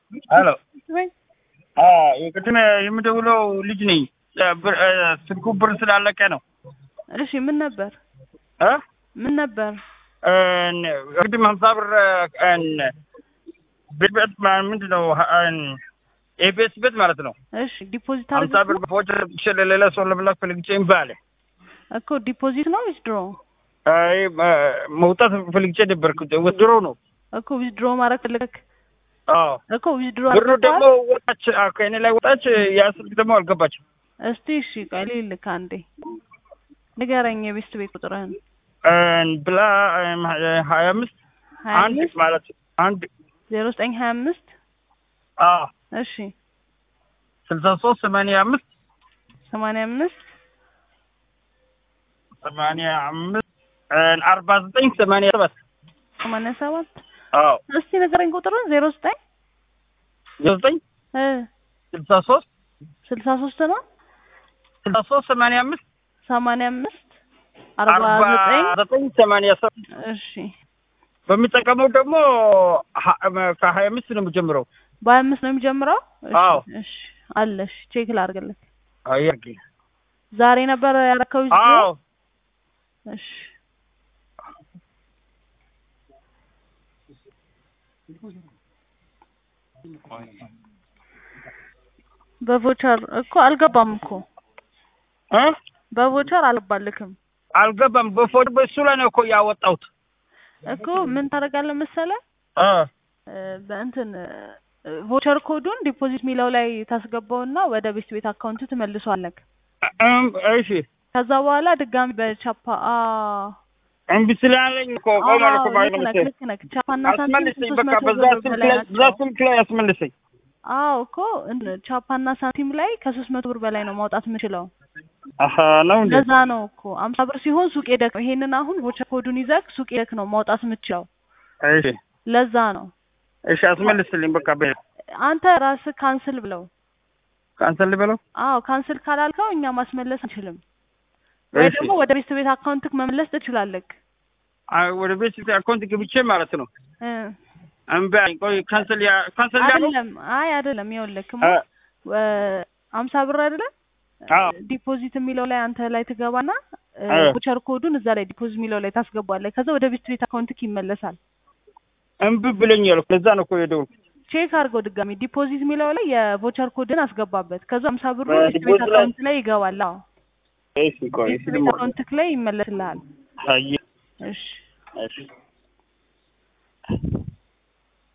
ሄሎ ወይ የቅድም የምደውለው ልጅ ነኝ። ብር- እ፣ ስልኩ ብር ስላለቀ ነው እሺ፣ ምን ነበር እ? ምን ነበር? እን፣ ቅድም ሀምሳ ብር እን፣ ቤት ቤት ማ- ምንድን ነው ኤቤስ ቤት ማለት ነው። እሺ፣ ዲፖዚት ሀምሳ ብር አድርገህ በፎቸር ብቻ ለሌላ ሰው ለመላክ ፈልግቼ እምቢ አለ። እኮ ዲፖዚት ነው ዊዝድሮ አይ እ፣ መውጣት ፈልግቼ ነበርኩ። ወድሮ ነው። እኮ ዊዝድሮ ማድረግ ፈለግክ አዎ እኮ ዊዝድሮ ብሩ ደግሞ ወጣች፣ አዎ፣ ከእኔ ላይ ወጣች። ያ ስልክ ደግሞ አልገባችም። እስቲ እሺ፣ ቆይ ልልክ አንዴ ንገረኝ የቤስት ቤት ቁጥርህን እን፣ ብላ እም፣ ሀያ አምስት ሀያ አንድ አምስት ማለት አንድ ዜሮ ዘጠኝ ሀያ አምስት አዎ እሺ ስልሳ ሶስት ሰማንያ አምስት ሰማንያ አምስት ሰማንያ አምስት እን፣ አርባ ዘጠኝ ሰማንያ ሰባት ሰማንያ ሰባት አዎ እስቲ ንገረኝ ቁጥሩን ዜሮ ዘጠኝ ዘጠኝ እ ስልሳ ሶስት ስልሳ ሶስት ነው ስልሳ ሶስት ሰማንያ አምስት ሰማንያ አምስት አርባ ዘጠኝ ዘጠኝ ሰማንያ ሰባት እሺ በሚጠቀመው ደግሞ ሀ- ከሀያ አምስት ነው የምጀምረው። በሀያ አምስት ነው የሚጀምረው እሺ አዎ። እሺ አለሽ ቼክ ላድርግልህ አያርግ ዛሬ ነበር ያረከው አዎ እሺ በቮቸር እኮ አልገባም እኮ እ በቮቸር አልባልክም አልገባም። በፎቶ በሱ ላይ ነው እኮ ያወጣሁት። እኮ ምን ታደርጋለህ መሰለህ እ እ፣ በእንትን እ፣ ቮቸር ኮዱን ዲፖዚት ሚለው ላይ ታስገባውና ወደ ቤት ቤት አካውንቱ ትመልሷለህ። እም፣ እሺ ከዛ በኋላ ድጋሚ በቻፓ አ እምቢ ስላለኝ እኮ ቆማል እኮ ማለት ነው ልክ ነህ መሰለኝ። ልክ ነህ። ቻፓና ሳንቲም አስመልሰኝ ሶስት በቃ መቶ በዛ ብር ስልክ በላይ ላይ በዛ ናቸው። ስልክ ላይ አስመልሰኝ። አዎ እኮ እን- ቻፓና ሳንቲም ላይ ከሶስት መቶ ብር በላይ ነው ማውጣት የምችለው። አሀ ነው እንዴ? ለዛ ነው እኮ አምሳ ብር ሲሆን ሱቅ ሄደክ ነው። ይሄንን አሁን ቮቸር ኮዱን ይዘክ ሱቅ ሄደክ ነው ማውጣት የምችለው። እሺ ለዛ ነው እሺ አስመልስልኝ በቃ በ አንተ ራስህ ካንስል ብለው። ካንሰል ልበለው። አዎ ካንስል ካላልከው እኛ ማስመለስ አንችልም። ወይ እሺ ደግሞ ወደ ቤት ቤት አካውንትክ መመለስ ትችላለህ። አይ ወደ ቤት አካውንት ገብቼ ማለት ነው። እ እምቢ አለኝ። ቆይ ካንሰል ያ ካንሰል ያለው አይደለም አይ አይደለም ይኸውልህ እ አምሳ ብር አይደለም አዎ ዲፖዚት የሚለው ላይ አንተ ላይ ትገባና እ ቮቸር ኮዱን እዛ ላይ ዲፖዚት የሚለው ላይ ታስገባለህ። ከዛ ወደ ቤት ቤት አካውንትክ ይመለሳል። እምቢ ብለኛል እኮ ለዛ ነው እኮ የደወልኩት። ቼክ አድርገው ድጋሚ ዲፖዚት የሚለው ላይ የቮቸር ኮድን አስገባበት። ከዛ አምሳ ብሩ እ ቤት ቤት ዲፖዚት ላይ- አካውንት ላይ ይገባል። አዎ እሺ ቆይ ቤት እሺ ቤት ደግሞ አካውንትክ ላይ ይመለስልሃል። አይ እሺ እሺ